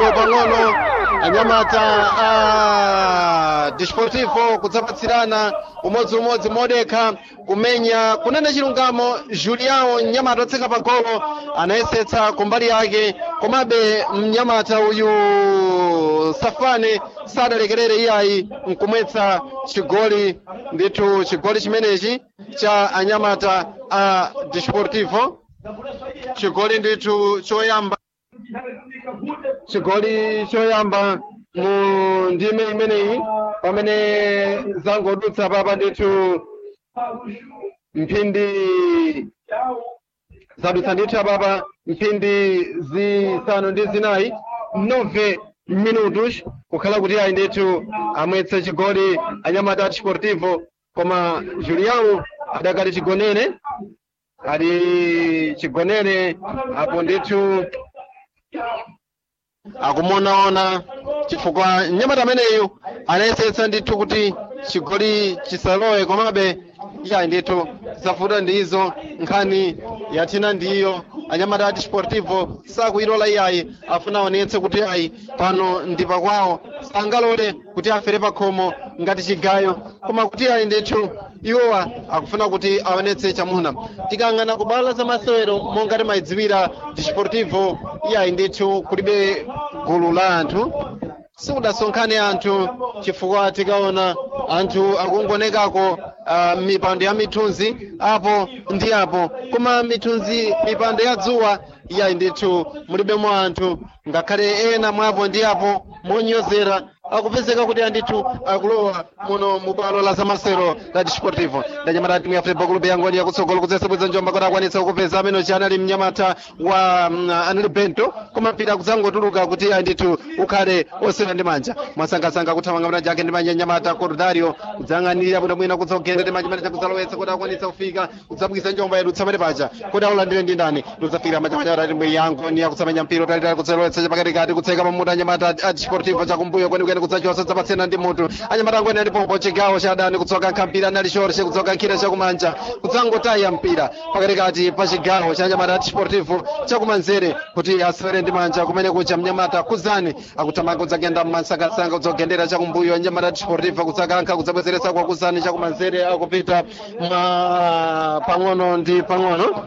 pang'ono anyamata a disportivo kudzapatsirana umodziumodzi modekha kumenya kunene chilungamo juliao mnyamata otseka pagolo anayesetsa kumbali yake komabe mnyamata uyu safane sadalekerere iyayi nkumwetsa chigoli ndithu chigoli chimenechi cha anyamata a disportivo chigoli ndithu choyamba chigoli choyamba mu ndime imeneyi pamene zangodutsa papa ndithu mphindi zadutsa ndithu apapa mphindi zisanu ndi zinayi nove minutos kukhala kuti ayi ndithu amwetse chigoli anyamata disportivo koma julião adakali chigonere ali chigonere apo ndithu akumuonaona chifukwa mnyamata ameneyu anayesetsa ndithu kuti chigoli chisalowe komabe iyayi ndithu zafuta ndizo nkhani yathina ndiyo anyamata ati sportivo sakuyilola iyayi afuna aonetse kuti ayi pano ndi pakwawo sangalole kuti afere pakhomo ngati chigayo koma kuti ayi ndithu iwowa akufuna kuti aonetse chamuna tikang'ana kubala za masewero monga timayidziwira disportivo iyayi ndithu kulibe gulu la anthu sikudasonkhane anthu chifukwa tikaona anthu akungonekako uh, mipando ya mithunzi apo ndi apo koma mithunzi mipando ya dzuwa iyayi ndithu mulibemo anthu ngakhale ena mwapo ndi apo monyozera akupezeka kuti andithu akulowa muno mubwalo la zamasero la disportivo ndanyamata timu ya futebol club yangoni yakutsogolo kudzasebweza njomba kuti akwanitsa kupeza amene chi anali mnyamata wa mm, anali bento koma mpira kudzangotuluka kuti andithu ukhale osera ndi manja mwasangasanga kuthamanga manja ake ndi manja nyamata cordario kudzang'anirira bwino mwina kudzogenda ndi manja manja kudzalowetsa kuti akwanitsa kufika kudzabwisa njomba yedu tsamene paja kuti aulandire ndi ndani ludzafikira manja manja atati mbwe yangoni yakutsamenya mpira utalitali kudzalowetsa chapakatikati kutseka pamutu anyamata a disportivo chakumbuyo kwenikweni kudzachosa dzapatsena ndi mutu anyamata angweni alipopo chigawo cha adani kutsoka nkampira anali shorshe kudzoka nkhira chakumanja kudzangotaya mpira pakatikati pa chigawo cha anyamata a disportivo chakumanzere kuti asewere ndi manja kumene kucha mnyamata kuzani akuthamanga kudzagenda mmansangasanga kudzogendera chakumbuyo anyamata a disportivo kudzakankha kudzabwezeretsa kwa kuzani chakumanzere akupita mwa pang'ono ndi pang'ono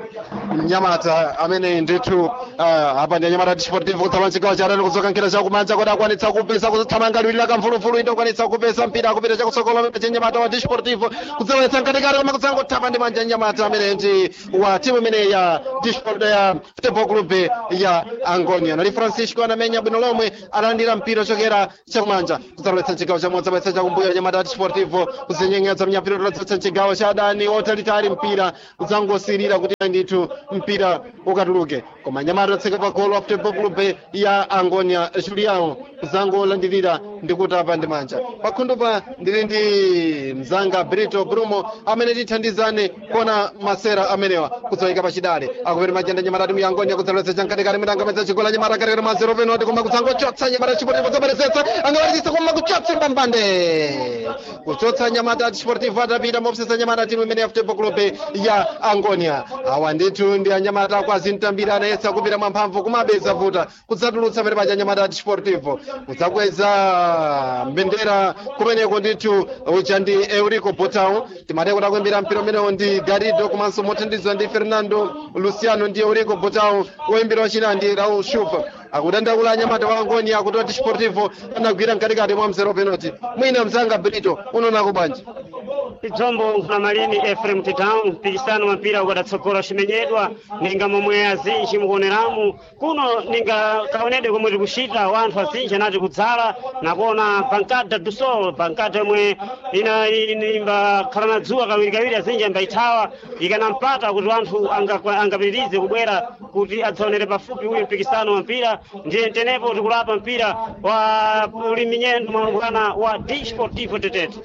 mnyamata amene ndithu uh, apa ndi anyamata disportivo kutsama chigawo cha adani kudzoka nkhira chakumanja kuti akwanitsa kupesa kuthamanga liwiri la kamfulufulu inde akwanitsa kupesa mpira akupita chakutsogolo amene chenyamata wa disportivo kudzalowetsa mkatikati koma kudzangothapa ndi manja nyamata amene ndi wa timu imene ya disportivo ya futebol club ya angonia nali francisco anamenya bwino lomwe analandira mpira ochokera chakumanja kudzalowetsa chigawo chamodzi abwetsa chakumbuyo anyamata a disportivo kuzinyenyetsa mnyapiro kudzalowetsa chigawo cha adani otalitali mpira kudzangosirira kuti ndithu mpira ukatuluke koma nyamata otseka pa golo futebol club ya angonia julião kudzangolandirira ndi kutapa ndi manja pakhundupa ndili ndi mzanga brito brumo amene tithandizane kuona masera amenewa kudzawika pachidale akupita majenda nyamata timu ya angonia kudzalowetsa chamkatikati mitangamedza chigola nyamata katikati mwa zero penalty koma kudzangochotsa nyamata chiportivo kudzaperesetsa angawalitisa koma kuchotsa mbambande kuchotsa nyamata chiportivo atapita mopsesa nyamata timu imene ya futebol club ya angonia awa ndithu ndi anyamata kwazi mtambira anayesa kupita mwamphamvu kumabeza vuta kudzatulutsa pene paja anyamata chiportivo kudzakweza mbendera kumeneko ndithu uja ndi eurico botao timati kuti akuimbira mpira umenewo ndi garido komanso mothandizwa ndi fernando luciano ndi eurico botao woimbira wachina ndi raul shupa akudandaula anyamata wa angoni akuti oti sportivo anagwira mkatikati mwa mzero penalty mwina mzanga brito unoonako bwanji tidzombo nkulamalini efrem town mpikisano wa mpira ukadatsogora ucimenyedwa ninga momwe azinji mukuoneramu kuno ninga kaonedwe komwe tikuchita wanthu azinji anati kudzala nakuona pankada du sol pankada yomwe ina imbakhala na dzuwa kawirikawiri azinji ambayithawa ikanampata kuti wanthu anga- angapitirize kubwera kuti adzaonere pafupi uyu mpikisano wa mpira ndiye tenepo tikulapa mpira wa uliminyendo mwaulukana wa d sportivo tetete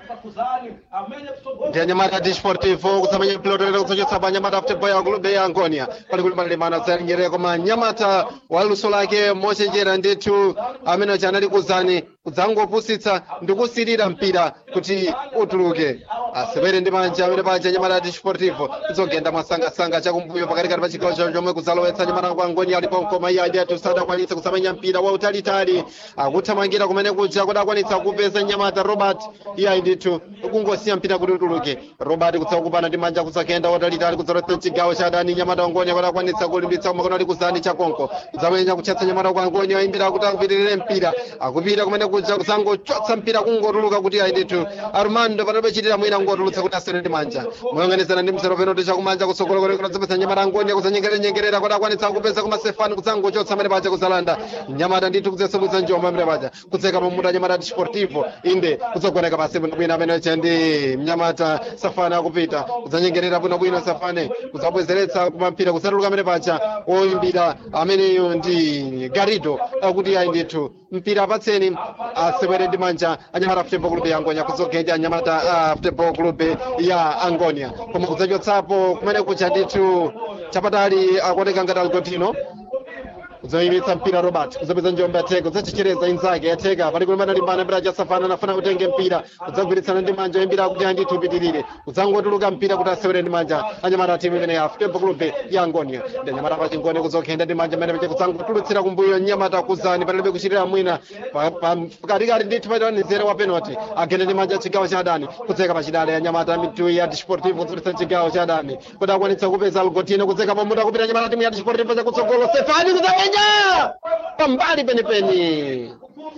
ndi anyamata disportivo kusamanya mpira utolera kudzachotsa pa anyamata futebol ya club ya angonia pali kuti panalemana zalingerera koma anyamata wa luso lake mochenjera ndithu amene anali kuzani kudzangopusitsa ndi kusirira mpira kuti utuluke asewere ndi manja amene paja nyamata desportivo kuzogenda mwasangasanga chakumbuyo pakatikati pa chigawo chawo chomwe kuzalowetsa nyamata kwa ngoni alipo mkoma iye adi sadakwanitsa kusamenya mpira wa utalitali akuthamangira kumene kuja kuti akwanitsa kupeza nyamata robert iye ndithu kungosiya mpira kuti utuluke robert kutsa kupana ndi manja kusakenda watalitali kuzalowetsa chigawo cha adani nyamata wangoni kuti akwanitsa kulimbitsa kumakono ali kuzani chakonko kuzamenya kutchatsa nyamata kwa ngoni ayimbira kuti akupitirire mpira akupita kumene kuja kusangochotsa mpira kungotuluka kuti ayi ndithu armando panobe chitira mwina ngotulutsa kuti asere ndi manja moyang'anizana ndi mzero penalty chakumanja kutsogolo kole kunadzapesa nyamata ngoni kuzanyengerenyengerera kuti akwanitsa kupeza kumasefani kudzangochotsa amene paja kuzalanda nyamata ndithu kudzesemwitsa njomba amene paja kudzeka pamuta nyamata desportivo inde kudzogoneka pasi bwinobwino amene cha ndi mnyamata safane akupita kudzanyengerera bwinobwino safane kudzabwezeretsa kumampira kusatuluka amene paja oyimbira ameneyo ndi garido akuti ayi ndithu mpira apatseni asewere ndi manja anyamata futebol club ya angonia kudzogenda anyamata a futebol club ya angonia koma kudzachotsapo kumene kucha ndithu chapatali akuoneka ngati algotino kudzayimitsa mpira robert kudzapeza njombe yatheka kudzachechereza inzake yatheka pali kulimbana limbana mpira chasafana anafuna kutenge mpira kudzagwiritsana ndi manja oyimbira kuti andithu upitirire kudzangotuluka mpira kuti asewere ndi manja anyamata timu imene ya futebol club ya angonia ndi anyamata pachingoni kudzogenda ndi manja amene kudzangotulutsira kumbuyo nyamata kuzani palibe kuchitira mwina pakatikati ndithu patanizere wa penalty agenda ndi manja chigawo cha adani kudzeka pachidale ya nyamata mitu ya desportivo kudzulitsa chigawo cha adani kuti akwanitsa kupeza algotino kudzeka pamuta kupita nyamata timu ya desportivo chakutsogolo stefani kudzamenya pambali penipeni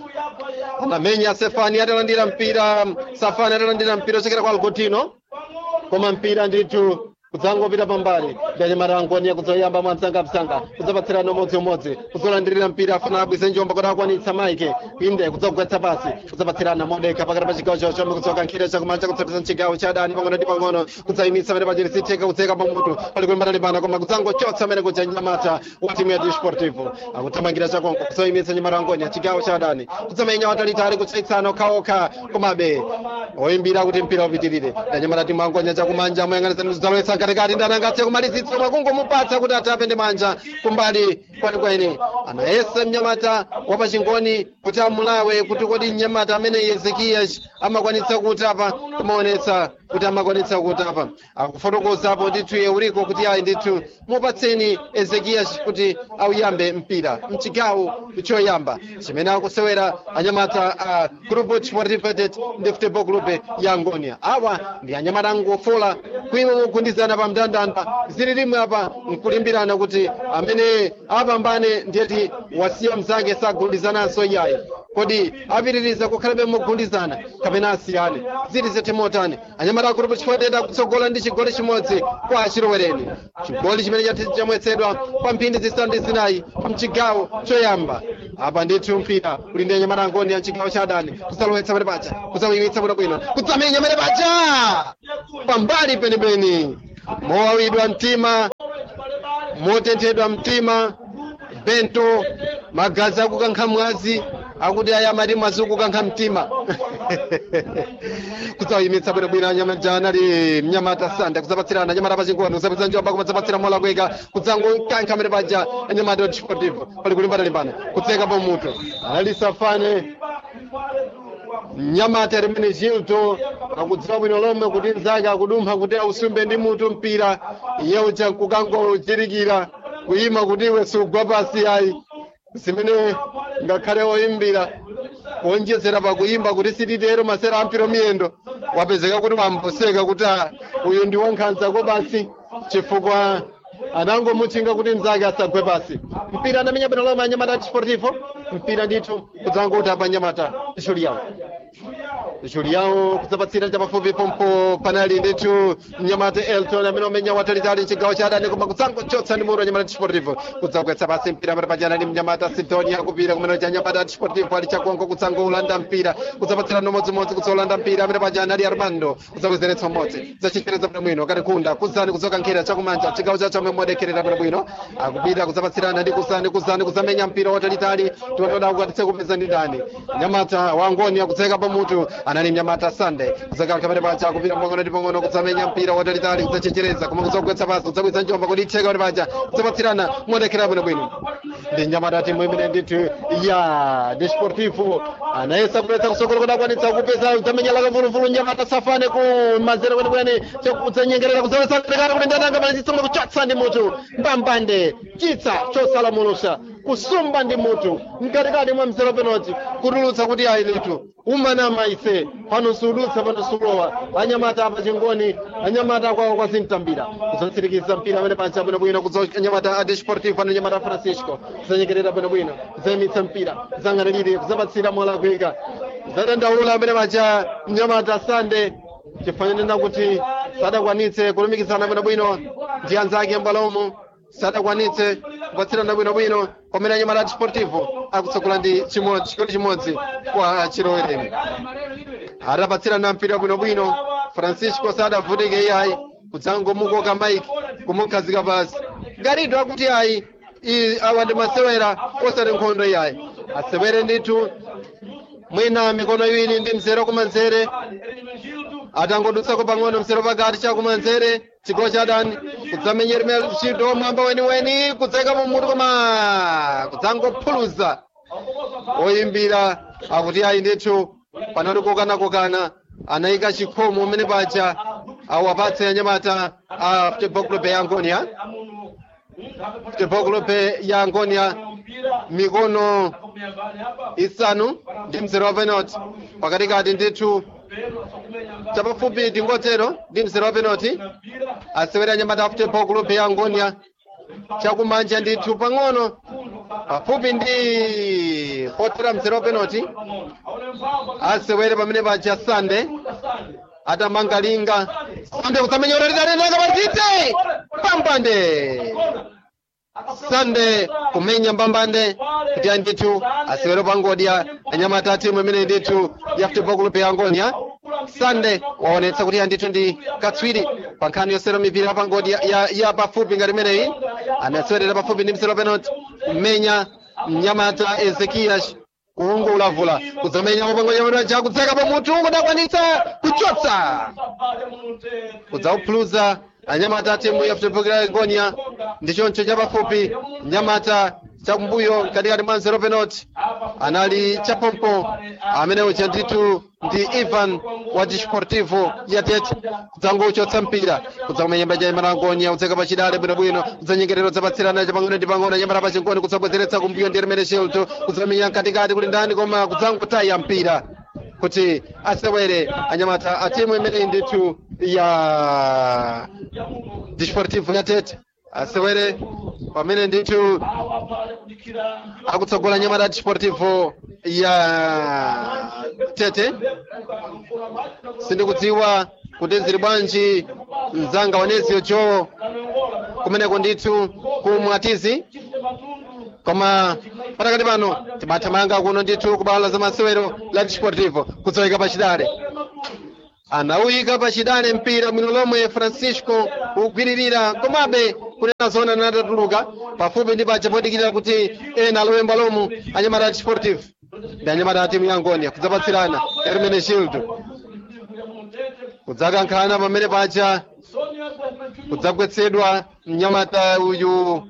anamenya stefani atalandira mpira safani atalandira mpira ochokera kwa algotino koma mpira ndithu kudzangopita pambali ndanyamata angonia kudzoyamba mwamsangamsanga kudzapatsirana umodziumodzi kudzolandirira mpira afuna abwise njomba kuti akwanitsa maike inde kudzagwetsa pasi kudzapatsirana modeka pakati pa chigawo chawo chomwe kudzoka nkhira chakumanja kudzapeza chigawo cha adani pang'ono ndi pang'ono kudzayimitsa amene pachiri sitheka kudzeka pamutu pali kulimbana limbana koma kudzangochotsa amene kuja nyamata wa timu ya desportivo akuthamangira chakonko kudzoyimitsa nyamata angonia chigawo cha adani kudzamenya watalitali kutsaitsana okhaokha komabe oyimbira kuti mpira upitirire ndanyamata timu angonia chakumanja moyang'anizani kudzalowetsa katikati ndanangatse kumalizitsa koma kungomupatsa kuti atape ndi manja kumbali kwenikweni anayesa mnyamata wapachingoni kuti amulawe kuti kodi mnyamata amene ezekiyaci amakwanitsa kutapa kumaonetsa kuti amakwanitsa kutapa akufotokozapo ndithu euriko kuti ayi ndithu mupatseni ezekiyaci kuti auyambe mpira mchigawo choyamba chimene akusewera anyamata a grupo desportivetet ndi futebol club ya angonia awa ndi anyamata angofola kuima kugundizana pa mndandanda zili limwe apa nkulimbirana kuti amene apambane ndiyeti wasiya mzake sagundizananso iyayi kodi apitiriza kukhalabe mogundizana kapena asiyane zili zetemotani anyamata a grupo desportivetet akutsogola ndi chigoli chimodzi kwa achilowereni chigoli chimene chamwetsedwa pa mphindi zisanu ndi zinayi mchigawo choyamba apa ndithu mpira uli ndi anyamata angoni ya mchigawo cha adani kusalowetsa pene paja kusawimitsa bwinobwino kudzamenya pene paja pambali penipeni mowawidwa mtima motenthedwa mtima bento magazi akukankha mwazi akuti aya mati mwazi ukukankha mtima kudzayimitsa bwinobwino anyamata anali mnyamata sanda kudzapatsirana anyamata pachingoni kudzapitsa njomba kumadzapatsira mola kweka kudzangokankha mene paja anyamata desportivo pali kulimbana limbana kutseka pamutu anali safane mnyamata rimene chilto akudziwa bwino lomwe kuti nzake akudumpha kuti ausumbe ndi mutu mpira yeucha kukangochirikira kuyima kuti iwe sugwa pasi ayi zimene ngakhale oyimbira kuonjezera pakuyimba kuti sititero masera ampiro miyendo wapezeka kuti wamboseka kuti ah, uyu ndi wankhanzako basi chifukwa anangomutchinga kuti mnzake asagwe pasi mpira anamenya bwino lomwe anyamata desportivo mpira ndithu kudzangoti apa anyamata juliao juliao kudzapatsira chapafupi pompo panali ndithu mnyamata elton amene umenya watalitali mchigawo cha adani koma kudzangochotsa ndi muro anyamata desportivo kudzagwetsa pasi mpira pamene pachana ndi mnyamata sidonia kupira kumene cha anyamata desportivo ali chakonko kudzangolanda mpira kudzapatsira nomodzimodzi kudzolanda mpira amene pachana ali armando kudzakwezeretsa umodzi zachichereza bwino bwino kati kunda kuzani kudzokankhira chakumanja chigawo chacho amwe modekherera bwino bwino akupita kudzapatsirana ndi kuzani kuzani kudzamenya mpira watalitali tiwatoda kukatitse kupeza ndi ndani nyamata wangoni akudzeka pamutu anali mnyamata sunday kudzakhala kamene paja kupita pang'ono ndi pang'ono kudzamenya mpira watalitali kudzachechereza koma kudzagwetsa pasi kudzabweza njomba kuti itheka kuti paja kudzapatsirana modekera bwinobwino ndi nyamata timu imene ndithu ya desportivo anayesa kuletsa kusokolo kuti akwanitsa kupeza kudzamenyala kamvuluvulu nyamata safane ku mazere kwenekwene kudzanyengerera kudzawesa kutekana kuti ndananga manachitsa kuchotsa ndi mutu mbambande chitsa chosalamulusa kusumba ndi mutu mkatikati mwa mzero penalty kutulutsa kuti ayi litu umanama ise pano sudutsa pano sulowa anyamata apa chingoni anyamata akwawo kwazimtambira kudzatsirikiza mpira amene pansi bwinobwino kudza anyamata a desportivo ano anyamata a francisco kudzanyengerera bwinobwino kudzayimitsa mpira kudzang'anirire kudzapatsira molakwika kudzadandaula amene paja mnyamata sande chifanyanena kuti sadakwanitse kulumikizana bwinobwino ndi anzake mbalomo sadakwanitse kupatsirana bwinobwino pamene anyamata desportivo akutsogola ndi chimodzi chigoli chimodzi kwa chilowereni atapatsirana mpira bwinobwino francisco sadavutike iyayi kudzangomukoka maiki kumukhazika pasi garito akuti ayi i- awa ndi masewera osati nkhondo iyayi asewere ndithu mwina mikono iwiri ndi mzere kumanzere atangodutsako pang'ono mzere pakati chakumanzere chigolo cha dani kudzamenyera ntchito mwamba weniweni kudzayika mumutu koma kudzangophuluza oyimbira akuti ayi ndithu panali kokanakokana anayika chikhomo umene paja awapatse anyamata a futebol club ya angonia futebol club ya angonia mikono isanu ndi mzere wa penalty pakatikati ndithu chapafupi ndingotero ndi mzere wa penalty asewere anyamata a futebol club ya angonia chakumanja ndithu pang'ono pafupi ndi potera mzere wa penalty asewere pamene paja sande atamanga linga sande kusamenya utalitalinaga patite pambande sande kumenya mbambande kuti ayi ndithu asewere pangodya anyamata a timu imene ndithu ya futebol club ya angonia sande waonetsa kuti andithu ndi katswiri pa nkhani yosewera mipira pangodya ya, ya pafupi ngati imeneyi anasewerera pafupi ndi mzere wa penalty kumenya mnyamata ezekias kuungulavula kudzamenya mapangonyamata ja kudzeka pamutu kudakwanitsa kuchotsa kudzauphuluza anyamata a timu ya futebol ya angonia ndi choncho chapafupi nyamata chakumbuyo katikati mwa mzere wa penalty anali chapompo amene uja ndithu ndi ivan wa desportivo ya tete kudzangochotsa mpira kudzamenyemba cha nyamata angonia kudzeka pachidale bwinobwino kudzanyengerero dzapatsirana chapang'ono ndi pang'ono nyamata pachingoni kudzabwezeretsa kumbuyo ndi rimene shelto kudzamenya mkatikati kuti ndani koma kudzangotaya mpira kuti asewere anyamata a timu imeneyi ndithu ya desportivo ya tete asewere pamene ndithu akutsogola nyamata desportivo ya tete sindikudziwa kuti zili bwanji mzanga wanezio jo kumeneko ndithu kumwatizi koma patakati pano timathamanga kuno ndithu kubala za masewero la desportivo kudzawika pachidale anawuyika pachidale mpira mwino lomwe francisco kugwiririra komabe kunena zona natatuluka pafupi ndi paja podikirira kuti ena alowemba lomu anyamata a desportivo ndi anyamata a timu ya angonia kudzapatsirana hermene shildo kudzakankhana pamene paja kudzagwetsedwa mnyamata uyu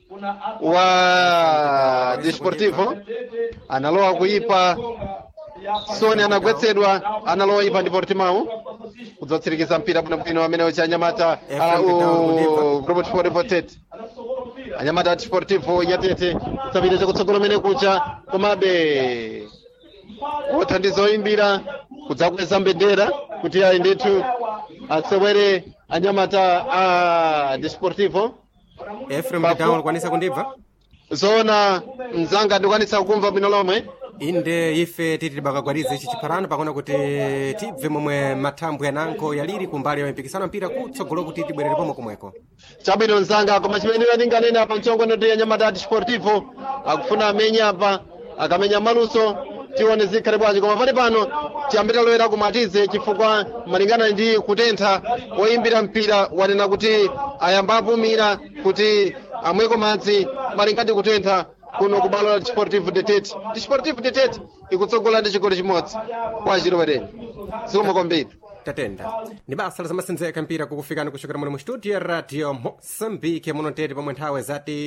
wa desportivo analowa kuipa soni anagwetsedwa analowa ipa ndi portimao kudzatsirikiza mpira bwinobwino amene ucha anyamata a u- grupo desportivo tete anyamata a desportivo ya tete kudzapita chakutsogolo mene kucha komabe othandiza oyimbira kudzakweza mbendera kuti ayi ndithu asewere anyamata a desportivo efrem Pafu- mtitawo likwanisa kundibva zoona mzanga ndikwanisa kukumva bwino lomwe inde ife titi tibakagwariza ichi chipharano pakuona kuti tibve momwe mathambwe ananko yaliri kumbali ya mpikisano mpira kutsogolo kuti tibwerere pomwe komweko chabwino mzanga koma chimene ndinganena apa mchongono ndi anyamata a desportivo akufuna amenye apa akamenya maluso tione zikhale bwanji koma pali pano tiyambe talowera kumatize chifukwa malingana ndi kutentha oyimbira mpira wanena kuti ayamba apumira kuti amweko madzi malingana ndi kutentha kuno ku balo la desportivo de tete desportivo de tete ikutsogola ndi chigoli chimodzi kwa chilowereni zikomo kwambiri tatenda ni basa lizamasenzeka mpira kukufikani kuchokera muno mu studio ya radio moçambique muno tete pomwe nthawe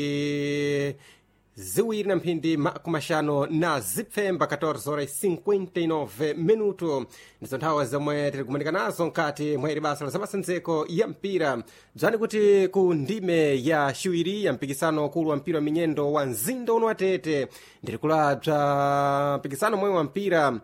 zati ziwiri na mphindi makumashano na zipfemba 14 horas 59 minuto ndizo nthawe zomwe tiri kumanika nazo nkati mwa ili basa lizamasenzeko ya mpira bzani kuti ku ndime ya xiwiri ya mpikisano ukulu wa mpira wa minyendo wa mzinda uno wa tete ndiri kulabza mpikisano momwe wa mpira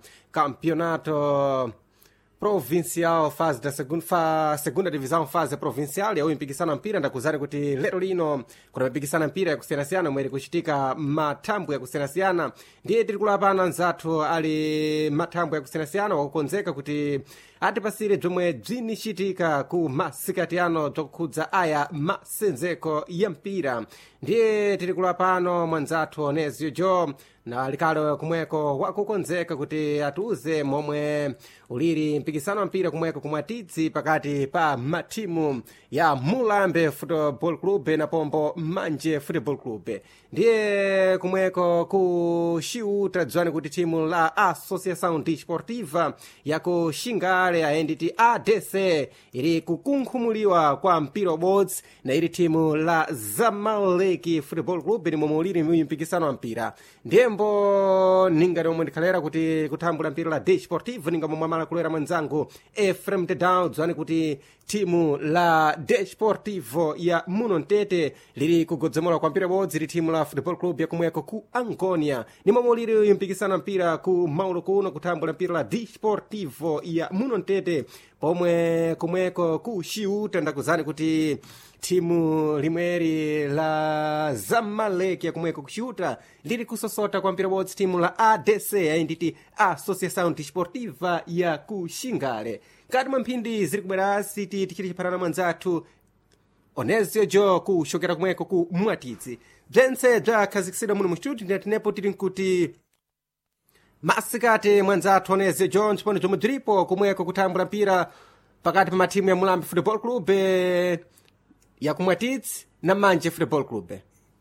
campeonato provincial fase da segunda, fa, segunda divisão fase provincial yawo impikisano mpira ndakuzani kuti lero lino kuna mipikisano mpira yakusiyanasiyana omwe iri kuchitika mathambwe yakusiyanasiyana ndiye tiri kulapana nzathu ali mathambwe yakusiyanasiyana wakukonzeka kuti atipasire bzomwe bzinichitika ku masikati ano bzokukhudza aya masenzeko ya mpira ndiye tiri kulapano mwanzathu onezio jo na likalo kumweko wakukonzeka kuti atiuze momwe uliri mpikisano wa mpira kumweko kumwatidzi pakati pa mathimu ya mulambe football club na pombo manje football club ndiye kumweko ku xiuta dzwani kuti thimu la associação desportiva yaku xingale ayenditi adc iri kukunkhumuliwa kwa mpira ubodzi na ili thimu la zamaleki football club ni momwe uliri mpikisano wa mpira ndiyembo ninga omwe ndikhalera kuti kuthambula mpira la desportivo ninga momwe amala kulera mwenzangu efrem tedown dzwani kuti thimu la desportivo ya muno mtete liri kugodzomola kwa mpira bodzi li thimu la football club yakumweko ku angonia ni momwe uliri mpikisano mpira ku maulo kuno kuthambula mpira la desportivo ya muno mtete pomwe kumweko ku xiuta ndakuzani kuti thimu limweri la zamaleki yakumweko kuxiuta liri kusosota kwa mpira bodzi thimu la adc ayinditi associação desportiva ya ku xingale nkati mwa mphindi ziri kubwera siti tichiti chipharana mwanzathu onezio jo kuxokera kumweko ku mwatidzi bzentse bzakhazikisidwa muno mu studio ndatinepo tili nkuti masikati mwanzathu onezio jo ntchipano zomwe bzilipo kumweko kuthambula mpira pakati pa mathimu ya mulambi football club eh, ya kumwatidzi na manje football club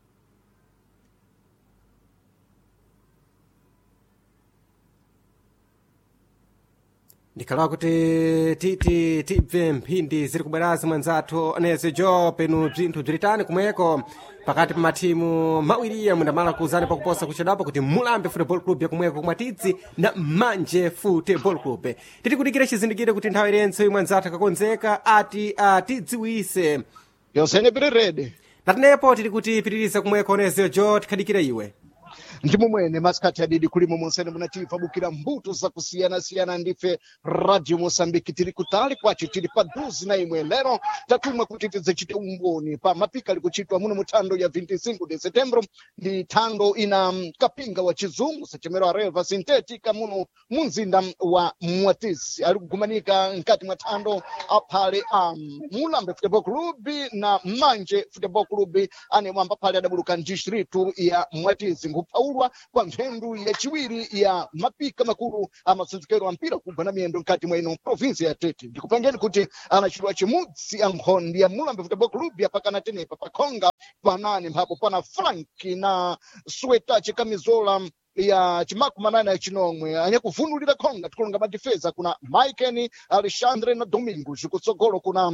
ndikhalawa kuti titi tibve mphindi ziri kubwerazi mwanzathu onezi jo penu bzinthu bzilitani kumweko pakati pa mathimu mawiriya mundamala kuuzani pakuposa kuchedwapo kuti mulambe football club yakumweko kumwatidzi na manje football club titi kudikira chizindikiro kuti nthawi irenso mwanzathu akakonzeka ati atidziwise yonsene piri redi natinepo tili kuti pitiriza kumweko onezi jo tikhadikire iwe ndi momwene masikati adidi kulimo monsene munachibva bukira mbuto zakusiyana-siyana ndife radio mosambiki tiri kutali kwace tiri paduzi na imwe lero tatumwa kuti tidzechite umboni pa mapika ali kuchitwa muno muthando ya 25 de setembro ndi thando ina mm, kapinga wa chizungu sachemero a relva sintetica muno munzinda wa mwatisi ali kugumanika mkati mwa thando aphale a mulambe football club na manje football club ane mwamba phale adabuluka ndistritu ya mwatisi nkuphaulwa kwa mphendu yaciwiri ya mapika makulu amasenzekero a mpira kubva na miyendo mkati mwa ino provinsi ya tete ndikupangeni kuti anachidwa chimudzi ankhondi ya mulambe football club yapakana tenepa pakhonga panane mphapo pana franki na sweta chikamizola ya chimakumi manane ya chinomwe anyakuvunulira khonga tikulonga madifeza kuna maiken alexandre na domingo zikutsogolo kuna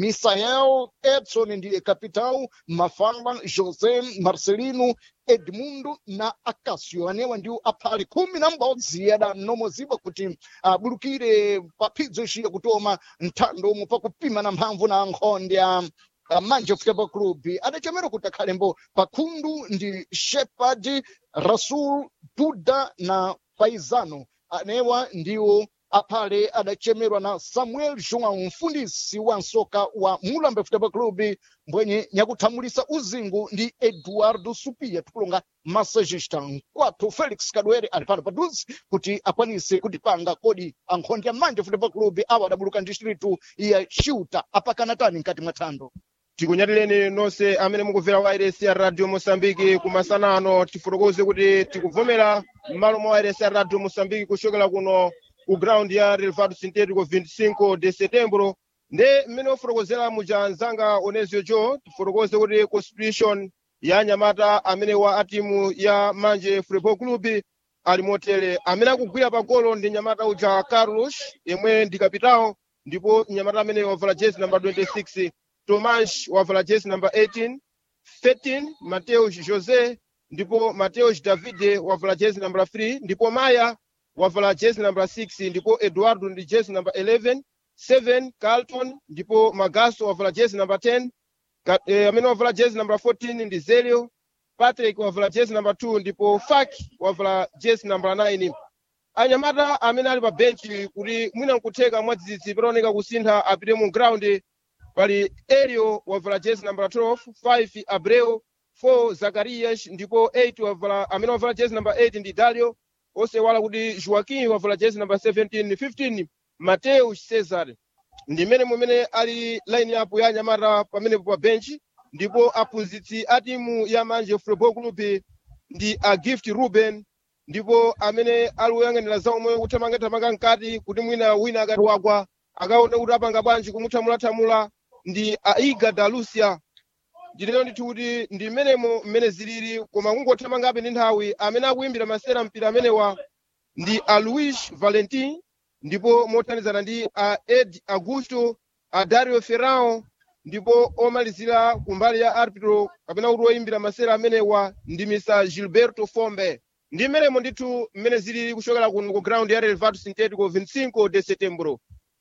misael edson ndiye capital mafala josé marcelino edmundo na acasio anewa ndiwo aphali khumi na m'bodzi adanomozidwa kuti abulukire paphidzo ixiya kutoma nthando omwe pakupima na mphamvu na nkhonde a a manje football club adacemera kuti akhalembo pakhundu ndi shepard rasul duda na paisano anewa ndiwo aphale adachemerwa na samuel joão mfundisi wa nsoka wa mulambe football club mbwenye nyakuthamulisa uzingu ndi eduardo supia tikulonga massagista nkwathu felix kadwere ali pano paduzi kuti akwanise kutipanga kodi ankhondi ya manje football club awa adabuluka ndistritu ya ciuta apakana tani mkati mwa thando tikunyatireni nonse amene mukumvera wireless ya radio mosambiki kumasana ano tifotokoze kuti tikuvomera m'malo mwa wireless ya radio mosambiki kuchokera kuno ku ground ya relvado sintético 25 de setembro nde mmene ofotokozera muja anzanga onezio jo tifotokoze kuti constitution ya anyamata amene wa atimu ya manje football club ali motere amene akugwira pa golo ndi nyamata uja carlos yemwe ndi kapitawo ndipo nyamata amene wavala jezi namba 26 tomas wavala jezi namba 18 13 mateus josé ndipo mateus davide wavala jezi namba 3 ndipo maya wavala jezi namba 6 ndipo eduardo ndi jezi namba 11 7 carlton ndipo magaso wavala jezi namba 10 Ka- eh, amene wavala jezi namba 14 ndi zelio patrick wavala jezi namba 2 ndipo fak wavala jezi namba 9 anyamata amene ali pa benchi kuti mwina nkutheka mwadzidzidzi pataoneka kusintha apite mu ground pali elio wavala jezi namba 12 5 abreu 4 zakarias ndipo 8 wavala amene wavala jezi namba 8 ndi dalio osewala kuti joaquim wavala jezi namba 17 15 mateus cesar ndi mmene mumene ali line up ya anyamata pamenepo pa benchi ndipo aphunzitsi a timu ya manje football club ndi a gift ruben ndipo amene ali woyang'anira za omwe kuthamangathamanga mkati kuti mwina wina akati wagwa akaone kuti apanga bwanji kumuthamulathamula ndi aiga da lucia ndilero ndithu kuti ndi mmenemo mmene zilili koma kungothamangabe ndi nthawi amene akuimbira masera mpira amenewa ndi a luis valentin ndipo mothandizana ndi a ed augusto a dario ferrao ndipo omalizira kumbali ya arbitro kapena kuti oyimbira masera amenewa ndi mr gilberto fombe ndi mmenemo ndithu mmene zilili kuchokera kuno ku ground ya relvado sintético 25 de setembro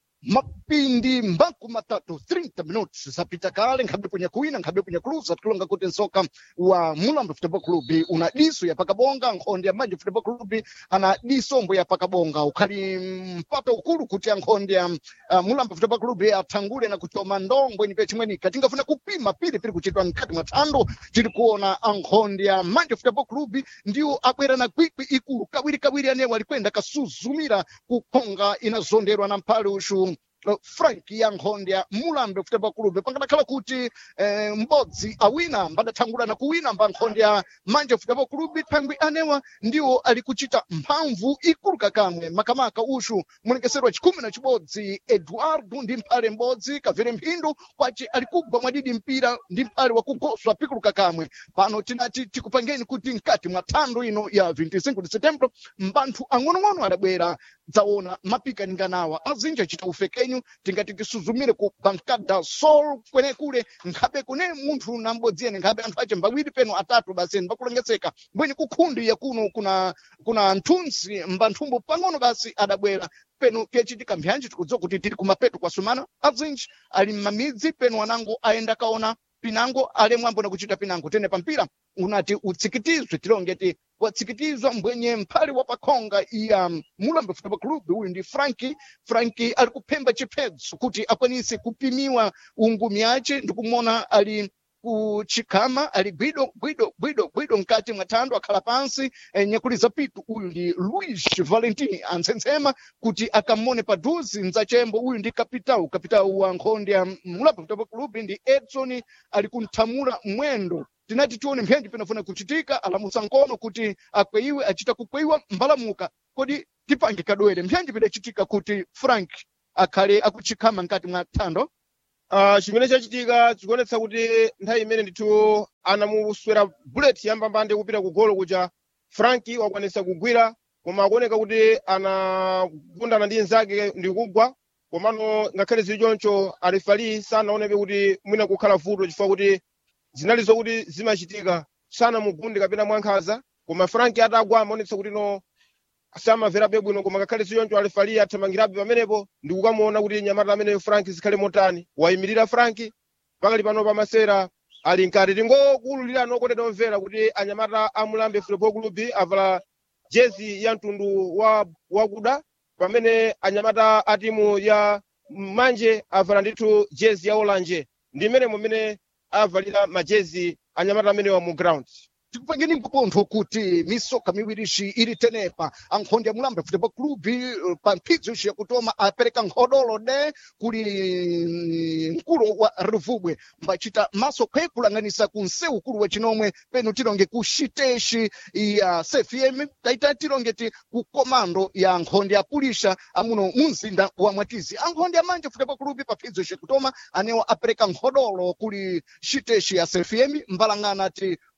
mapindi mbaku matatu 30 minutos zapita kale nkhabe punya kuwina nkhabe punya kuluza tikulonga kuti nsoka wa mulambo football club una diso ya pakabonga nkhonde ya manje football club ana disombo ya pakabonga ukhali mpato ukulu kuti ankhonde ya uh, mulambo football club athangule na kuchoma ndombwe ni pechimwenika tingafuna kupima pili pili kuchitwa mkati mwa thando tiri kuona ankhonde ya manje football club ndiwo abwera na kwikwi ikulu kawiri kawiri anewo alikwenda kasuzumira kukhonga inazonderwa na mphale ushu uh, frank ya nkhonde ya mulambe football club pangadakhala kuti eh, m'bodzi awina mbadathangula na kuwina mba nkhonde ya manje football club thangwi anewa ndiwo ali kuchita mphamvu ikulu kakamwe makamaka ushu mulengeserwa chikhumi na chibodzi eduardo ndi mphale m'bodzi kavere mphindu kwace ali kugwa mwadidi mpira ndi mphale wakugoswa pikulu kakamwe pano tinati tikupangeni kuti mkati mwa thando ino ya 25 de setembro mbanthu ang'onong'ono adabwera dzaona mapikaninganawa azinja chita ufekenyu tingati tisuzumire ku bankada sol kwenekule nkhabe kune munthu na m'bodzi ene nkhabe anthu ace mbawiri peno atatu basi mbakulengeseka bweni kukhundi yakuno kuna kuna nthunzi mbanthumbo pang'ono basi adabwera peno kechitika mbyanji tikudziwa kuti tiri kumapeto kwasumana azinji ali mmamidzi peno anango ayenda kaona pinango alemwambo na kuchita pinango tene pampira unati utsikitizwe tilongeti watsikitizwa mbwenye mphale wa pakhonga iya mulambe football club uyu ndi franki franki ali kuphemba chiphedzo kuti akwanise kupimiwa ungumi yace ndikumona ali kuchikhama ali gwido gwido gwido gwido mkati mwa thando akhala pansi eh, nyakuliza pitu uyu ndi luis valentin antsensema kuti akamone padhuzi mdzachembo uyu ndi kapitawu kapitawu wa nkhonde ya mulambe football club ndi edson ali kunthamula mwendo tinati tione mphenji pinafuna kuchitika alamusa nkono kuti akweyiwe achita kukweyiwa mbalamuka kodi tipange kadwere mphenji pidachitika kuti frank akhale akuchikhama mkati mwa thando uh, chimene chachitika chikuonetsa kuti nthawi imene ndithu anamuswera bullet yambambande kupita ku golo kuja franki wakwanisa kugwira koma akuoneka kuti anagundana ndi nzake ndi kugwa komano ngakhale zili choncho alifali sanaonepe kuti mwina kukhala vuto chifukwa kuti zinali zokuti zimachitika sanamugunde kapena mwankhanza koma franki atagwa amaonetsa kuti no samamverabe bwino koma ngakhale ziyonjo alifali athamangirabe pamenepo ndi kukamuona kuti nyamata ameneyo franki zikhale motani wayimirira franki pakali pano pamasera ali nkati tingokululira nokondedwa omvera kuti anyamata amulambe football club avala jezi ya mtundu wa wakuda pamene anyamata a timu ya manje avala ndithu jezi ya olanje ndi mmene mumene avalira majezi anyamata amenewa mu ground tikupangeni mpopontho kuti misoka miwirici ili tenepa ankhonde ya mulambe football club eh, pa mphidzo ici yakutoma apereka nkhodolo de kuli mkulu wa ruvubwe mbacita maso kwe kulang'anisa ku msewu ukulu wa chinomwe peno tilonge ku xitexi ya cfm taita tilongeti ku komando ya nkhonde ya pulisha amuno mu mzinda wa mwatizi ankhonde ya manje football club pa mphidzo ici yakutoma anewo apereka nkhodolo kuli xitexi ya cfm mbalang'ana ti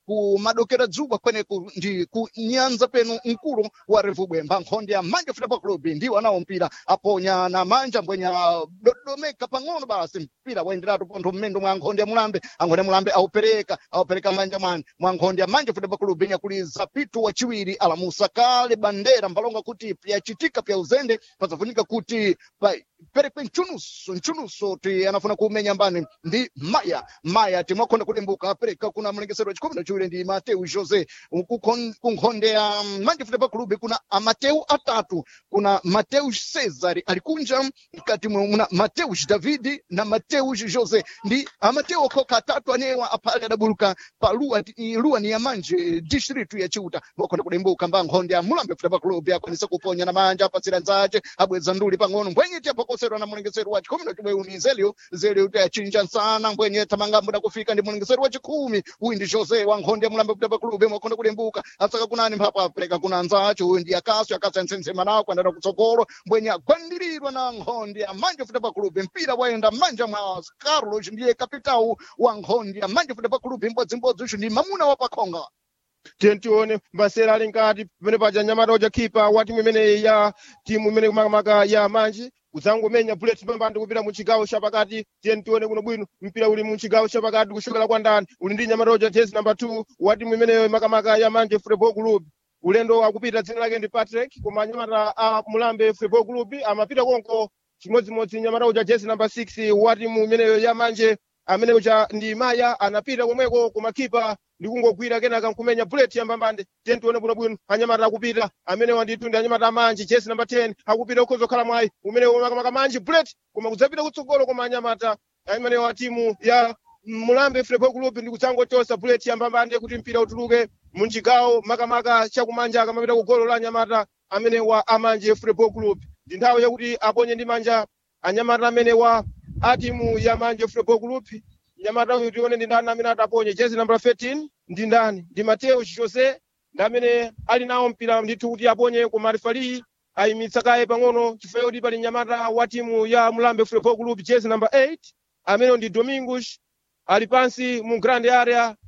ku madokera dzuwa kweneku ndi ku nyanza penu mkulu wa revubwemba nkhonde ya manja football club ndiwo anawo mpira aponya na manja mbwenya dodomeka pang'ono basi mpira waenderatu pontho mmendo mwa nkhonde ya mulambe ankhonde ya mulambe aupereka aupereka manja mwani mwa nkhonde ya manja football club nyakuliza pitu wachiwiri alamusa kale bandera mbalonga kuti pyachitika pya uzende pazafunika kuti pa perekwe mchunuso mchunuso ti anafuna kumenya mbani ndi maya maya timwakhonda kudembuka apereka kuna mlengesero wachikumi na chiwiri ndi mateu jose Kukhon- kunkhonde ya manje football club kuna amateu atatu kuna mateus cesar alikunja mkati mwe muna mateus davidi na mateus jose ndi amateu okhoka atatu anewa aphali adabuluka pa luwa ti- luwa ni yamanje district ya chiuta ngokhonda kudembuka mba nkhonde ya mulambe football club akwanisa kuponya na manja apatsira nzace abweza nduli pang'ono mbwenye tiapokoserwa na mulengesero wa chikhumi na chiwiri zelio zelio kuti achinja nsana mbwenye tamangambo na kufika ndi mulengesero wa chikhumi uyu ndi jose wa nkhonde ya mulambe football club mwakhonda kudembuka asaka kunani mphapo apereka kuna nzace uyu ndi akaso akaso yantsensema nawo kuandana kutsogolo mbwenye agwandirirwa na nkhonde ya manje football club mpira wayenda manja mwa carlos ndiye kapitawu wa nkhonde ya manje football club mbodzimbodzi uyu ndi mamuna wa pakhonga tiye tione masera ali nkati pamene paja nyamata uja khipa wa timu imeneyi ya timu imene makamaka ya manji kudzangomenya bullet pambandi kupita mu chigawo chapakati tiye tione kuno bwino mpira uli mu chigawo chapakati kuchokera kwa ndani uli ndi nyamata uja jezi namba 2 wa timu imeneyo makamaka ya manje football club ulendo akupita dzina lake ndi patrick koma nyamata a mulambe football club amapita konko chimodzimodzi nyamata uja jezi namba 6 wa timu imeneyo ya manje amene uja ndi maya anapita komweko kumakhipa ndikungogwira kenaka nkumenya bullet yambambande tiye tione bwinobwino anyamata akupita amene wanditu ndi anyamata amanji jesi namba 10 akupita ukhoza kukhala mwayi umene makamaka manji bullet koma kudzapita kutsogolo koma anyamata amene wa timu ya mulambe football club ndi kudzangochosa bullet yambambande kuti mpira utuluke munchigawo makamaka chakumanja akamapita ku golo la anyamata amene wa amanje football club ndi nthawi yakuti aponye ndi manja anyamata amene wa a timu ya manje football club nyamata uyu tione ndi ndani amene ataponye jezi namba 13 ndi ndani ndi mateo jose ndi amene ali nawo mpira ndithu kuti aponye koma refali ayimitsa kaye pang'ono chifukwa kuti pali nyamata wa timu ya mulambe football club jezi namba 8 amene ndi domingos ali pansi mu grand area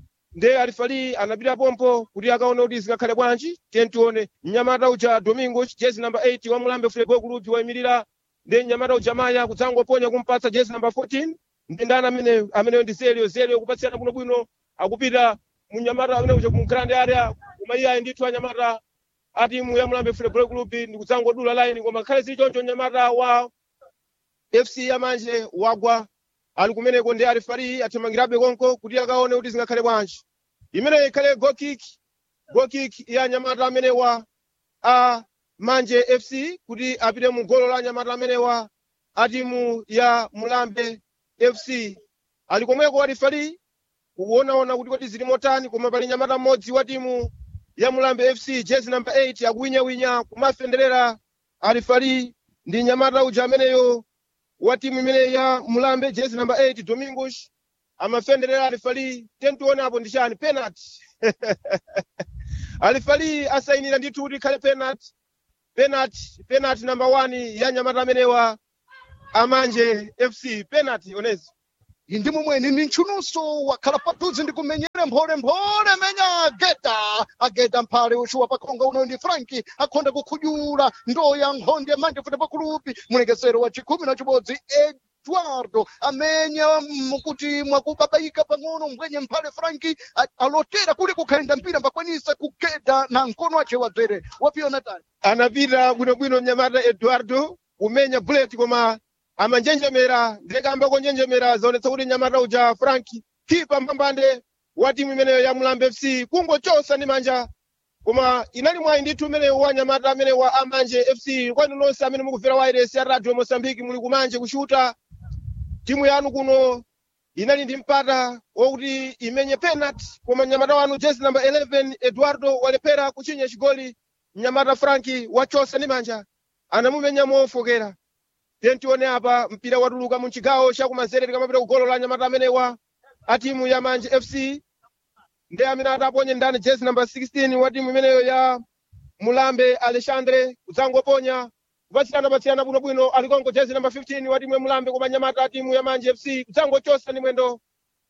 nde alifali anapita pompo kuti akaone kuti zingakhale bwanji tiye tione mnyamata uja domingos jezi namba 8 wa mulambe football club wayimirira ndi mnyamata uja maya kudzangoponya kumpatsa jezi namba 14 ndi ndani amene ameneyo ndi zelio zelio kupatsirana bwinobwino akupita munyamata amene uja mu grand area koma iye ayi ndithu anyamata a timu ya mulambe football club ndi kudzangodula line koma ngakhale zili choncho nyamata wa fc yamanje wagwa ali kumeneko ndi alifali athamangirabe konko kuti akaone kuti zingakhale bwanji imene ikhale go kick go kick ya nyamata amene wa a manje fc kuti apite mu golo la nyamata amene wa a timu ya mulambe fc ali komweko alifali kuonaona kuti kodi zili motani koma pali nyamata mmodzi wa timu ya mulambe fc jezi namba 8 akuwinyawinya kumafenderera alifali ndi nyamata uja ameneyo wa timu imene ya mulambe jezi namba 8 domingos amafenderera alifali tentione apo ndi chani penalty alifali asayinira ndithu kuti ikhale penalty penalty penalty namba 1 ya nyamata amenewa amanje fc penalty onezo indi mumweni ni ntchunuso wakhala padudzi ndi kumenyera mpholemphole menya ageta ageta mphale uxuwa pakhonga uno ndi franki akhonda kukhudyula ndoya nkhonde manje futi pakulupi mulekesero wa chikhumi na chibodzi eduardo amenya mukuti mwakubabaika pang'ono mbwenye mphale franki a- alotera kuli kukhalenda mpira mbakwanisa kugeda na mkono ace wadzere wapiona tani anapita bwinobwino mnyamata eduardo kumenya bullet koma amanjenjemera ndekamba konjenjemera zaonetsa kuti mnyamata uja franki khipa mbambande wa timu imeneyo ya mulambe fc kungochosa ndi manja koma inali mwayi ndithu umeneyo wa nyamata amene wa amanje fc kwanu nonse amene mukumvera wireless ya radio mosambiki muli kumanje kushuta timu yanu kuno inali ndi mpata wokuti imenye penalty koma mnyamata wanu jezi namba 11 eduardo walephera kuchinya chigoli mnyamata franki wachosa ndi manja anamumenya mofokera tentione apa mpira watuluka mu chigawo chakumanzere tikamapita ku golo la nyamata amenewa a timu ya manje fc ndi amene adaponye ndani jezi namba 16 wa timu imeneyo ya mulambe alexandre kudzangoponya kupatsirana patsirana bwinobwino alikongo jezi namba 15 wa timu ya mulambe koma nyamata a timu ya manje fc kudzangochosa ndi mwendo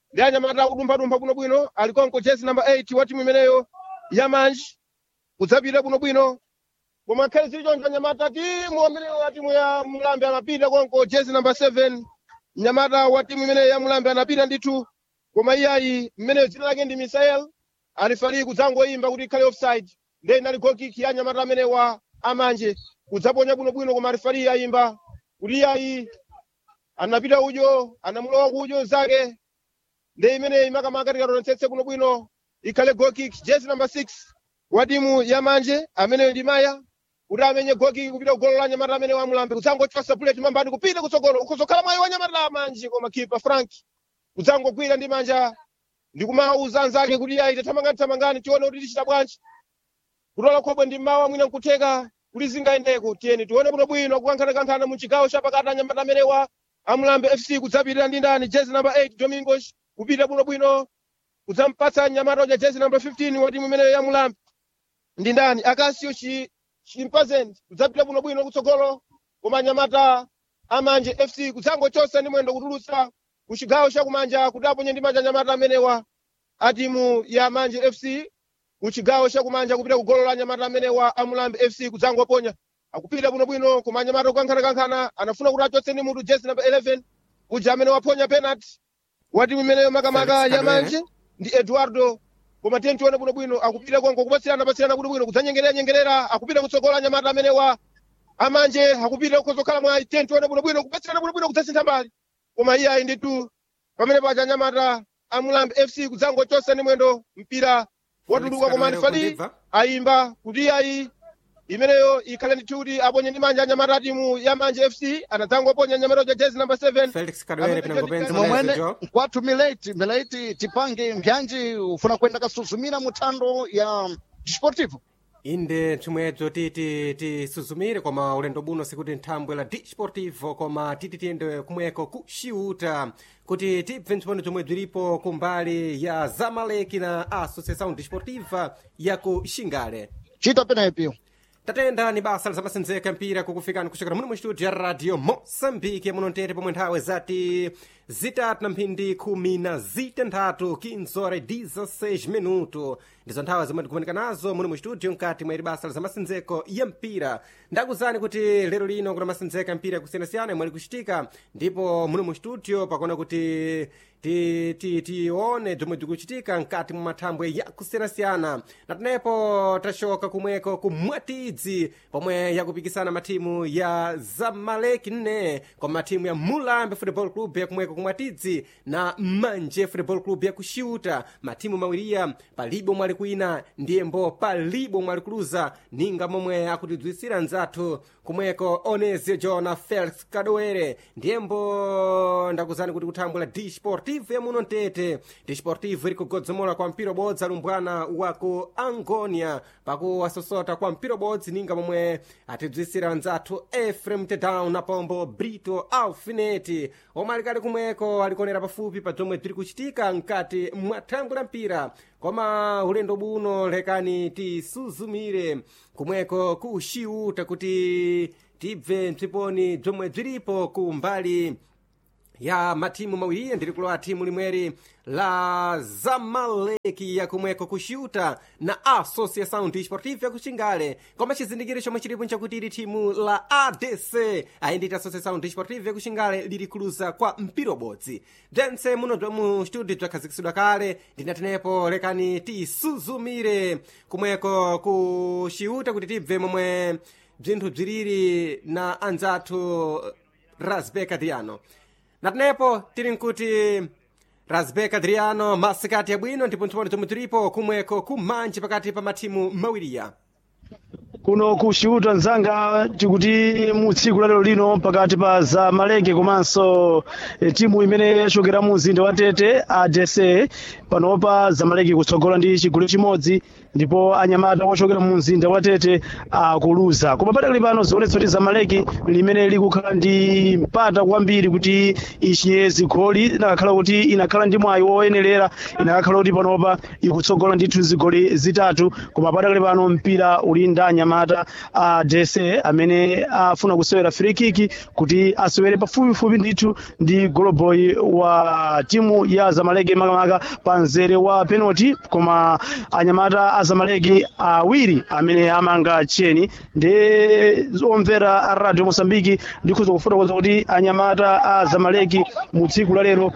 ndi anyamata akudumphadumpha bwinobwino ali konko jezi namba 8 wa timu imeneyo ya manji kudzapita bwinobwino koma akhale zili choncho anyamata timu ameneyo ya timu ya mulambe anapita konko jezi namba 7 mnyamata wa timu imeneyo ya mulambe anapita ndithu koma iyayi mmeneyo dzina lake ndi misael alifali kudzangoyimba kuti ikhale offside ndiye inali goal kick ya anyamata amene wa amanje kudzaponya bwinobwino koma alifali ayimba kuti iyayi anapita udyo anamulowa kudyo zake ndi imeneyi imakamaka tikatonetsetse bwinobwino ikhale goal kick jezi namba 6 wa timu ya manje ameneyo ndi maya kuti amenye goal kick kupita kugolo la anyamata amene wa mulambe kudzangochosa bullet mambani kupita kutsogolo ukuzokhala mwayi wa anyamata la manje koma kipa frank kudzangogwira ndi manja ndikumauza anzake kuti ayi tathamangani thamangani tione kuti tichita bwanji kutola khobwe ndi mawa mwina nkutheka kuti zingayendeko tiyeni tione bwinobwino kukankhanakankhana mu chigawo chapakati anyamata amene wa amulambe fc kudzapitirira ndi ndani jezi namba 8 domingos kupita bwinobwino kudzampatsa nyamata uja jezi namba 15 wa timu imeneyo ya mulambe ndi ndani akasio chi chimpazent kudzapita bwinobwino kutsogolo koma nyamata amanje fc kudzangochosa ndi mwendo kutulutsa ku chigawo chakumanja kuti aponye ndi manja nyamata amenewa a timu ya manje fc ku chigawo chakumanja kupita ku golo la nyamata amenewa amulambe fc kudzangoponya akupita bwinobwino koma nyamata kukankhanakankhana anafuna kuti achotse ndi mutu jezi namba 11 uja amene waponya penalty wa timu imeneyo makamaka Felix ya Kadwere. manje ndi eduardo koma tiye tione bwinobwino akupita konko kupatsirana patsirana bwinobwino kudzanyengerera nyengerera akupita kutsogola nyamata amene wa amanje akupita kukhozokhala mwayi tiye tione bwinobwino kupatsirana bwinobwino kudzasintha mbali koma iye ayi ndithu pamene paja nyamata amulambe fc kudzangochosa ndi mwendo mpira watuluka koma ndifali Kundibva? ayimba kuti iye ayi imeneyo ikhale ndithu kuti aponye ndi manja anyamata a timu ya manje fc anadzangoponya nyamata uja jezi namba 7 felix kadwere pinangopenza momwene manezo jo nkwathu mileti mileti tipange mbyanji ufuna kwenda kasuzumira mu thando ya desportivo inde chimwecho titi tisuzumire koma ulendo buno sikuti nthambwe la disportivo koma titi tiyende kumweko ku xiuta kuti tibve ntchipano chomwe bzilipo kumbali ya zamaleki na associação desportiva ya ku xingale chita penepi tatenda ni basa lizamasenzeka mpira kukufikani kuchokera muno mu studio ya radio moçambique muno ntete pomwe nthawe zati zitatu na mphindi khumi na zitanthatu 15 horas 16 minuto ndizo nthawi zomwe tikumanika nazo muno mu studio mkati mwa ili basa lizamasenzeko ya mpira ndakuzani kuti lero lino kuna masenzeka mpira kusiyanasiyana imwe likuchitika ndipo muno mu studio pakuona kuti ti- ti- tione bzomwe bzikuchitika mkati mwa mathambwe ya kusiyanasiyana natenepo tashoka kumweko ku mwatidzi pomwe yakupikisana mathimu ya zamaleki nne kwa mathimu ya mulambe football club ya kumweko ku mwatidzi na manje football club ya kuxiuta mathimu mawiriya palibe omwe ali kwina ndiyembo palibe omwe ali kuluza ninga momwe akutidzwisira nzathu kumweko onezio jona felix kadowere ndiyembo ndakuzani kuti kuthambwe la disportivo ya muno mtete disportivo ili kugodzomola kwa mpira ubodzi alumbwana wa ku angonia pakuwasosota kwa mpira ubodzi ninga momwe atidzwisira nzathu efrem tedown na pombo brito alfineti omwe alikali kumweko alikonera pafupi pa bzomwe bziri kuchitika mkati mwa thambwe la mpira koma ulendo buno lekani tisuzumire kumweko ku xiuta kuti tibve mtsiponi bzomwe bzilipo ku mbali ya mathimu mawiri ndiri kulowa thimu limweri la zamaleki yakumweko kuxiuta na associação desportiva ya kuxingale koma chizindikiro chomwe chilipo nchakuti ili thimu la adc ayinditi associação desportiva ya kuxingale lili kuluza kwa mpira ubodzi bzentse muno bza mu studio bzakhazikisidwa kale ndinatenepo lekani tisuzumire kumweko kuxiuta kuti tibve momwe bzinthu bziliri na anzathu rasbek adriano natenepo tili nkuti rasbek adriano masikati yabwino ndipo ntchipano chomwe tilipo kumweko kumanje pakati pa mathimu mawiriya kuno kuxiuta nzanga tikuti mu tsiku la lero lino pakati pa zamaleki komanso eh, timu imene yachokera mu mzinda wa tete adc panopa zamaleki kutsogola ndi chigulu chimodzi ndipo anyamata ochokera mu mzinda wa tete akuluza koma padakali pano zionetso kuti zamaleki limene likukhala ndi mpata kwambiri kuti ichinye zigoli inakhala kuti inakhala ndi mwayi woyenerera inakhala kuti panopa ikutsogola ndithu zigoli zitatu koma padakali pano mpira uli ndi anyamata a dese amene afuna kusewera free kick kuti asewere pafupifupi ndithu ndi goloboy wa timu ya zamaleki makamaka pa mzere wa penalty koma anyamata a zamaleki awiri amene amanga cheni ndi omvera a radio mosambiki ndikhuza kufotokoza kuti anyamata a zamaleki mu tsiku la lero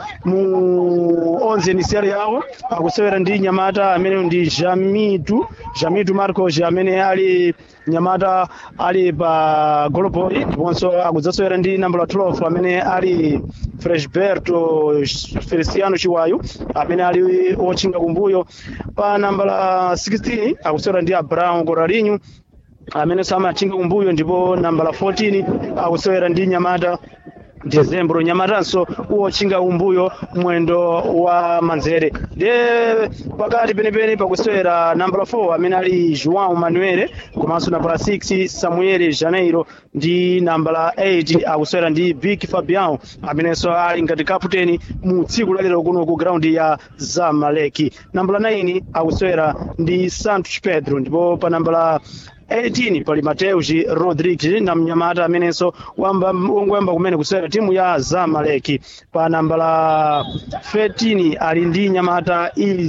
mu onze nisiyali yawo akusewera ndi nyamata amene ndi jamitu jamitu marcos amene ali nyamata ali pa goloboy ndiponso akudzasewera ndi nambala 12 amene ali freshberto feliciano chiwayu amene ali wotchinga kumbuyo pa nambala 16 akusewera ndi abraham coralinho amene samatchinga kumbuyo ndipo nambala 14 akusewera ndi nyamata dezembro nyamatanso uwotchinga kumbuyo mwendo wa manzere de pakati penepene pakusewera nambala 4 amene ali joão manuele komanso nambala 6 samuel janeiro ndi nambala 8 akusewera ndi big fabian amenenso ali ngati kaputeni mu tsiku lalero kuno ku graundi ya zamaleki nambala 9 akusewera ndi santos pedro ndipo pa nambala 18 pali mateus rodrigues na mnyamata amenenso wongoyamba kumene kusewera timu ya zamaleki pa nambala 13 ali ndi nyamata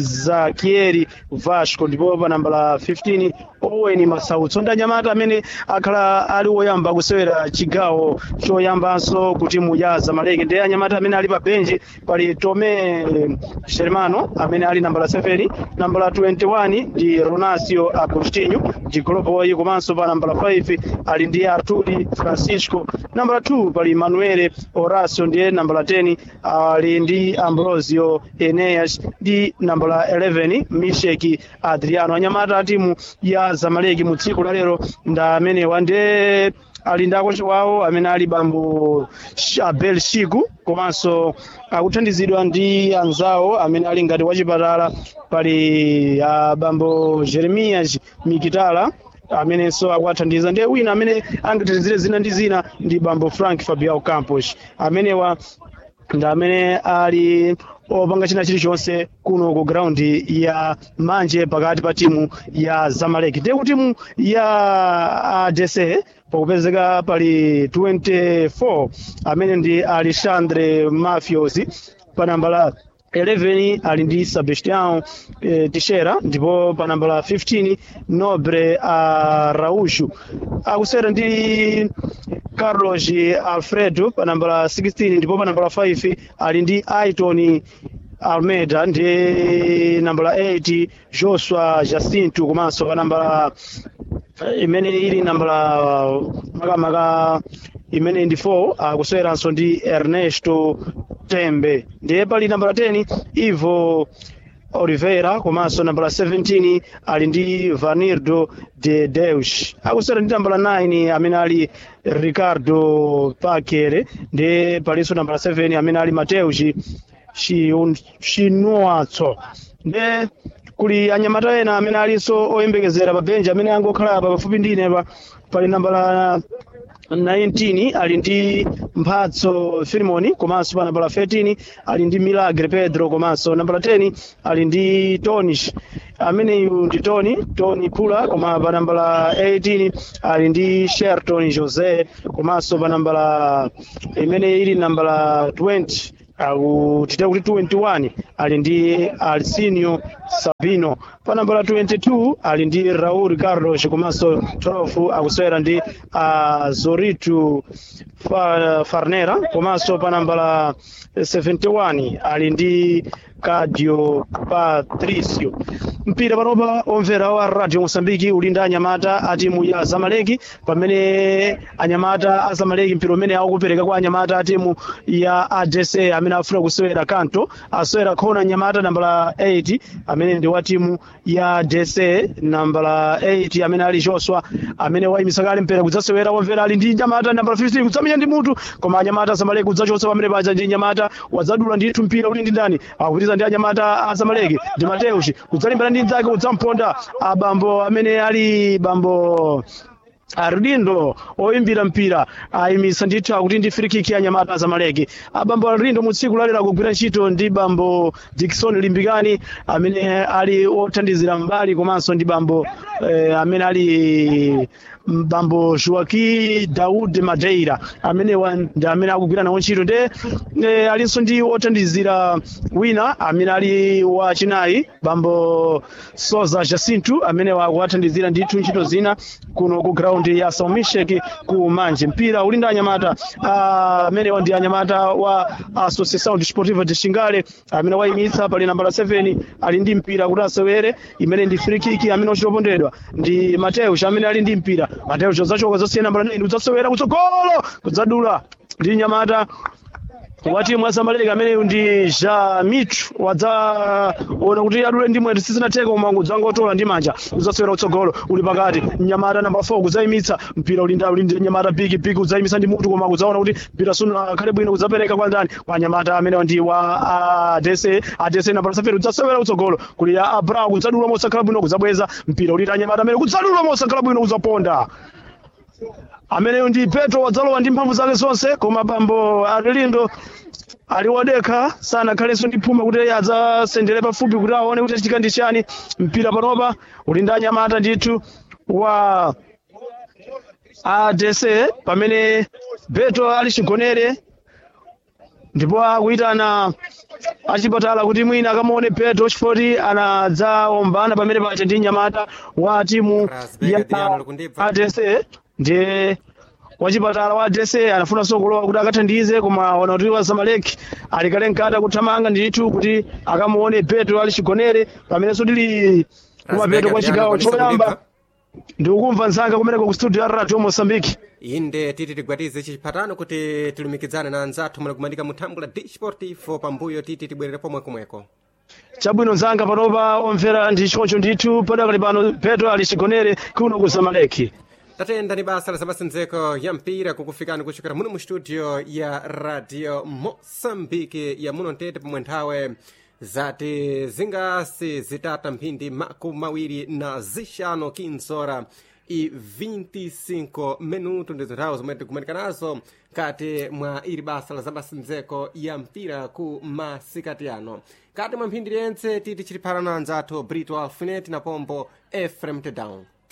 izakieri vasco ndipo pa nambala 15 owen masautso ndi anyamata amene akhala ali woyamba kusewera chigawo choyambanso ku timu ya zamaleki ndi anyamata amene ali pa benchi pali tome germano amene ali nambala 7 nambala 21 ndi ronasio agostinho ndi goloboy komanso pa nambala 5 ali ndi arturi francisco nambala 2 pali manuele horacio ndiye nambala 10 ali ndi ambrosio eneas ndi nambala 11 misheki adriano anyamata a timu ya zamaleki mu tsiku lalero nda amenewa ndiye ali ndi akochi wawo amene ali bambo abel shiku komanso akuthandizidwa ndi anzawo amene ali ngati wachipatala pali uh, bambo jeremias mikitala amenenso akuwathandiza ndiye wina amene angathandizire zina ndi zina ndi bambo frank fabiao campos amenewa ndi amene ali opanga china chilichonse kuno ku graundi ya manje pakati pa timu ya zamaleki ndiye ku timu ya adese pakupezeka pali 24 amene ndi alexandre mafiosi pa nambala 11 ali ndi sebastião eh, teixeira ndipo pa nambala 15 nobre araújo akusewera ndi carlos alfredo pa nambala 16 ndipo pa nambala 5 ali ndi aiton almeida ndi nambala 8 joshua jacinto komanso pa nambala imene ili nambala makamaka imene ndi 4 akuseweranso ndi ernesto tembe ndiye pali nambala 10 ivo oliveira komanso nambala 17 ali ndi vanirdo de deus akusewera ndi nambala 9 amene ali ricardo pakere ndiye palinso nambala 7 amene ali mateus chinuatso ndiye kuli anyamata ena amene alinso oyembekezera pa benji amene angokhala pa pafupi ndi inepa pali nambala 19 ali ndi mphatso filimoni komanso pa nambala 13 ali ndi milagre pedro komanso nambala 10 ali ndi tonish ameneyu ndi tony tony pula koma pa nambala 18 ali ndi sherton jose komanso pa nambala imene ili nambala 20 akutita kuti 21 ali ndi alcinio sabino pa nambala 22 ali ndi raul carlos komanso 12 akusewera ndi uh, zoritu fa, farnera komanso pa nambala 71 ali ndi cadio patricio mpira panopa omvera wa radio mosambiki uli ndi anyamata a timu ya zamaleki pamene anyamata a zamaleki mpira umene akupereka kwa anyamata a timu ya adsa amene afuna kusewera kanto asewera khona anyamata nambala 8 amene ndi wa timu ya dsa nambala 8 amene ali joshua amene wayimisa kale mpira kudzasewera omvera ali ndi nyamata nambala 15 kudzamenya ndi mutu koma anyamata a zamaleki kudzachotsa pamene paja ndi nyamata wadzadula ndithu mpira uli ndi ndani akupitiza ndi anyamata a zamaleki ndi mateus kudzalimbana ndi mdzake udzamponda abambo amene ali bambo arindo oyimbira mpira ayimisa ndithu akuti ndi frikiki ya nyamata zamaleki abambo arindo mu tsiku lalero akugwira ntchito ndi bambo dikson limbikani amene ali othandizira mbali komanso ndi bambo eh, amene ali bambo joaki daud madeira amene wa- ndi amene akugwira nawo ntchito nde eh, alinso ndi othandizira wina amene ali wachinayi bambo soza jacinto amene wakuwathandizira ndithu ntchito zina kuno ku ground ya saumishek ku manje mpira uli ndi anyamata ah, amene wa ndi anyamata wa associação desportiva de xingale amene wayimitsa pali nambala 7 ali ndi mpira kuti asewere imene ndi free kick amene uchitopondedwa ndi mateus amene ali ndi mpira mateus zachoka zosiya nambala 9 udzasewera kutsogolo kudzadula ndi nyamata wa timu ya zamaleki amene ndi jamitru wadzaona kuti adule ndi mwendo sizinatheka koma udzangotola ndi manja udzasewera kutsogolo uli pakati nyamata namba 4 kudzayimitsa mpira uli ndi uli ndi nyamata bigi bigi udzayimitsa ndi mutu koma udzaona kuti mpira suno akhale bwino kudzapereka kwa ndani kwa nyamata amene ndi wa adese adese namba 7 udzasewera kutsogolo kuli ya abrao kudzadula mosakhala bwino kudzabweza mpira uli ndi anyamata amene kudzadula mosakhala bwino udzaponda ameneyo ndi petro wadzalowa ndi mphamvu zake zonse koma bambo arilindo ali wodekha sanakhalenso ndi phuma kuti adzasendere pafupi kuti aone kuti chitika ndi chani mpira panopa uli ndi anyamata ndithu wa adc pamene petro ali chigonere ndipo akuyitana achipatala kuti mwina akamuone petro chifoti anadzaombana pamene pacha ndi nyamata wa timu Rasbega ya Diano likundibva. adc ndiye wachipatala wa adc anafunanso kulowa kuti akathandize koma ona kuti wazamaleki ali kale mkati kuthamanga ndithu kuti akamuone petro ali chigonere pamenenso tili kumapeto kwa chigawo choyamba ndikukumva mzanga kumeneko ku studio ya radio mosambiki inde titi tigwatize chipatano kuti tilumikizane na anzathu mwana kumandika muthambo la disportivo pambuyo titi tibwerere pomwe komweko chabwino mzanga panopa omvera ndi choncho ndithu padakali pano petro ali chigonere kuno ku zamaleki tatenda ni basa la zamasenzeko ya mpira kukufikani kuchokera muno mu studio ya radio moçambique ya muno ntete pomwe nthawe zati zingasi zitata mphindi makumi mawiri na zixano kinsora i 25 minuto ndizo nthawe zomwe tikumanika nazo kati mwa ili basa la zamasenzeko ya mpira ku masikati ano kati mwa mphindi liyentse titi chiliphana na anzathu brito alfinet na pombo efrem tedown